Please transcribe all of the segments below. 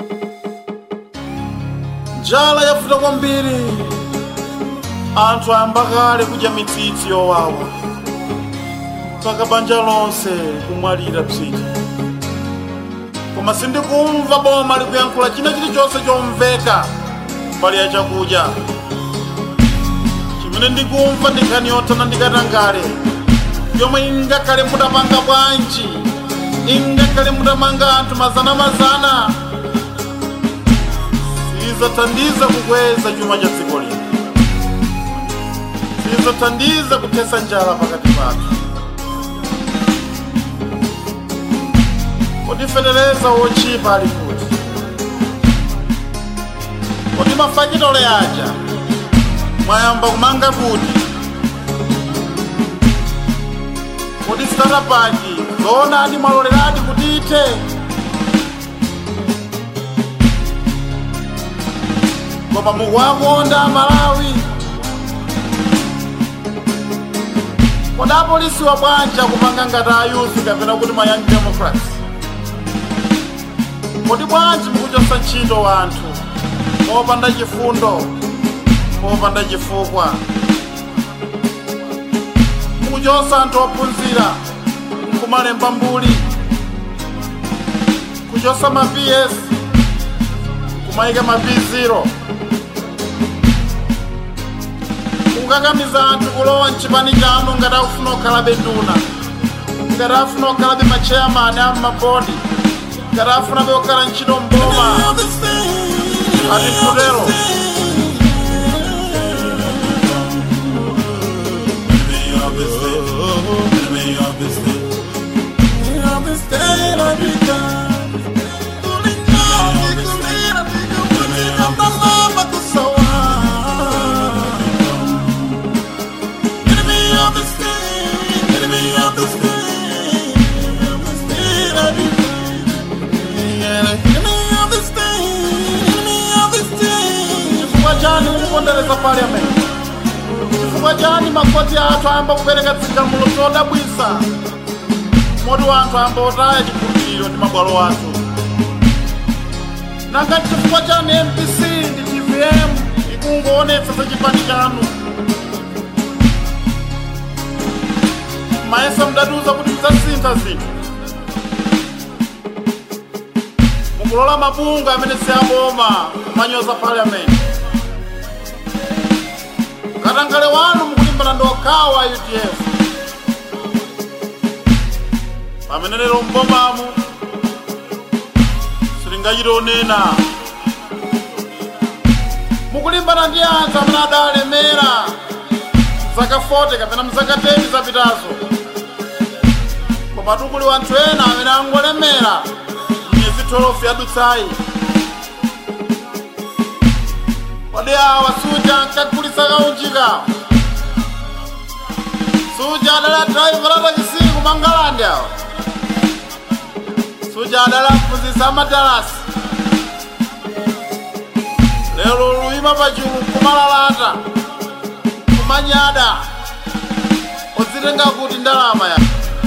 njala yavuta kwambiri anthu ayamba kale kudya mitsitsi yowawa mpaka banja lonse kumwalira psiti koma sindikumva boma likuyankhula china chilichonse chomveka mbali ya chakudya chimene ndikumva ndi nkhani yothana ndikatangale yomwe ingakhale mutapanga bwanji ingakhale mutamanga anthu mazana mazana sizathandiza kukweza chuma cha dziko lino sizathandiza kuthesa njala pakati pathu kodi fetereza wochipa ali kuti kodi mafakitole aja mwayamba kumanga kuti kodi starapaki zoonadi mwaloleradi kuti ithe koma mukuwakonda malawi kodi apolisi wa bwanja kumanga ngati ayuthi kapena kuti ma young democrats kodi bwanji mukuchosa ntchito wanthu popanda chifundo popanda chifukwa mukuchosa anthu ophunzira nkumalemba mbuli kuchosa ma ps kumayika ma p0 kukakamiza anthu kulowa mchipani chanu ngati akufuna kukhalabe nduna ngati afuna kukhalabe machairman a mabodi ngati afuna kukhala ntchito mboma ati mkutero chifukwa chani mukupondereza parliament chifukwa chani makoti athu ayamba kupereka zigamulo zodabwisa moti wanthu ayamba otaya chikhulupiriro ndi mabwalo athu nanga chifukwa chani mpc ndi tvm ikungoonetsa za chipani chanu mayesa mdatiuza kuti mdzasintha zinthu mukulola mabunga amene siaboma kumanyoza parliament katangale wanu mukulimbana ndi okhawa udf pamene lero mbomamu silingachite onena mukulimbana ndi anthu amene adalemera zaka 40 kapena mzaka 10 zapitazo koma tukuli wanthu ena amene angolemera myezi 12 yadutsayi kodi awa suja ankagulitsa kaunjika suja adala driver atakisi kumangalande awa suja adala mphunzitsa amadarasi lero luyima pachulu kumalalata kumanyada odzitenga kuti ndalama ya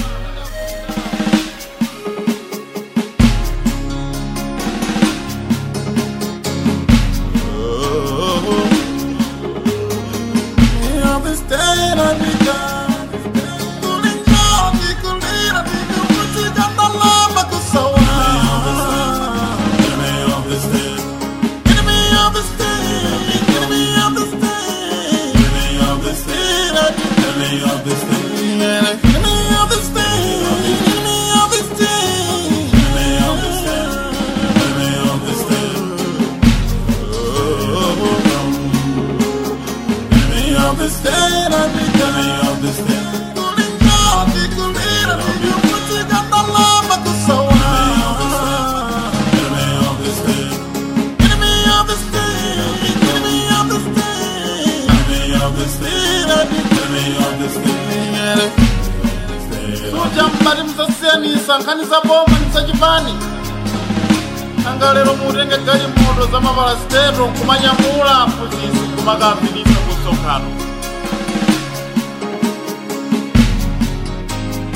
suja mbati mzasiyanisa nkhani za boma ndi zachipani nanga lero mutenge galimoto za mapalasiteto kumanyamula aphunzitsi kumakapitisa ku msonkhano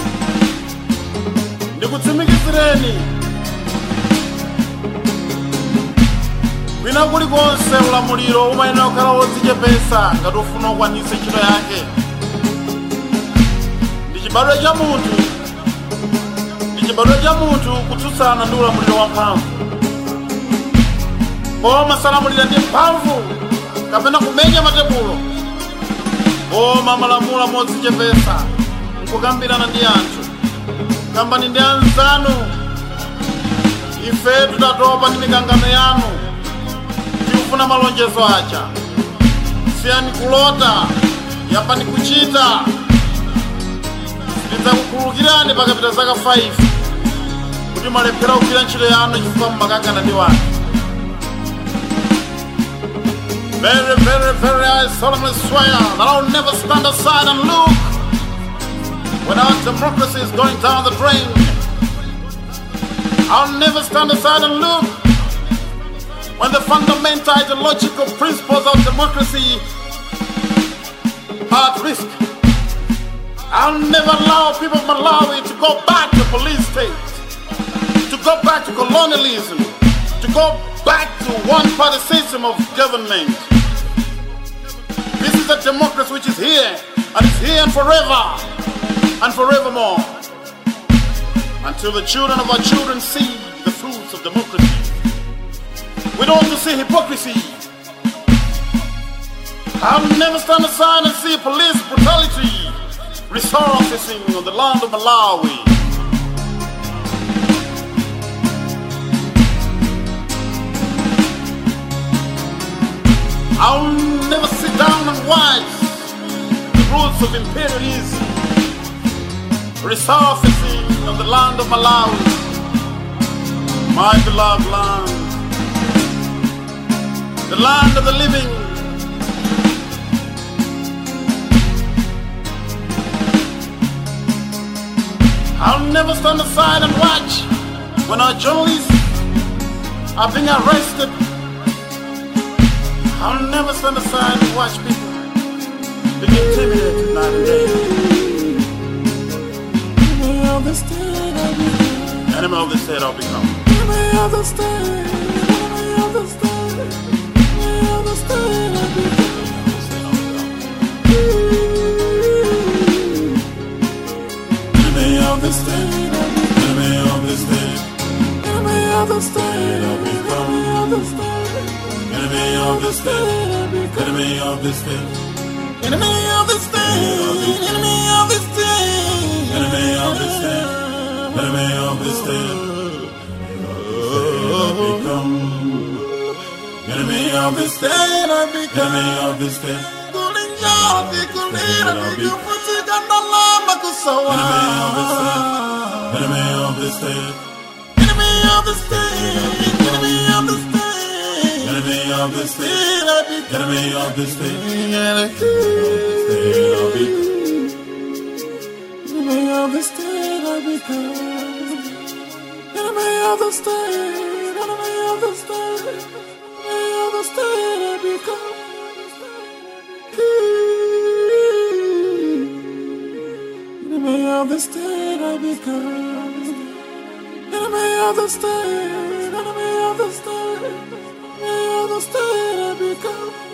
ndikutsimikizireni kwina kulikonse ulamuliro umayenera kukhala wodzichepesa ngati ufuna ukwanise ntchito yake ndi chibadwa cha munthu ndi chibadwa cha munthu kutsutsana ndi ulamuliro wamphamvu koma salamulira ndi mphamvu kapena kumenya matebulo koma malamula modzichepesa nkukambirana ndi anthu kambani ndi anzanu ife tutatopa ndi mikangano yanu tikufuna malonjezo aja siyani kulota yapani kuchita tidzakukhululukirani pakapita zaka 5 kuti mwalephera kugwira ntchito yanu chifukwa mmakangana ndi wanu Very, very, very, I solemnly swear that I'll never stand aside and look when our democracy is going down the drain. I'll never stand aside and look when the fundamental ideological principles of democracy are at risk. I'll never allow people of Malawi to go back to police state, to go back to colonialism, to go back to one-party system of government. This is a democracy which is here, and it's here and forever, and forevermore. Until the children of our children see the fruits of democracy. We don't want to see hypocrisy. I'll never stand aside and see police brutality resurfacing on the land of Malawi. I'll never sit down and watch the roots of imperialism resurfacing on the land of Malawi, my beloved land, the land of the living. I'll never stand aside and watch when our journalists are being arrested I'll never stand aside and watch people being intimidated night and day. Enemy of the state I become. Enemy of the state I'll become. Enemy of the state. Enemy of the state. Enemy of the state I become. Enemy of the state I become. Enemy of the state, Enemy of the state I become. Enemy of the state. enemy of the state, I become. enemy of the state, Enemy of the state. Enemy of the state. enemy of the state, enemy of the state. I become enemy of the state, I become. enemy of the state, kulinjati kulira ndikufutika ndalama kusawa enemy of the state, enemy of the state enemy of the state enemy of the state, I become enemy of the state, enemy state of the state I become enemy of the state enemy of the state enemy of the state I become Enemy of the state I become Enemy of the state, enemy of the state, enemy of the state I become.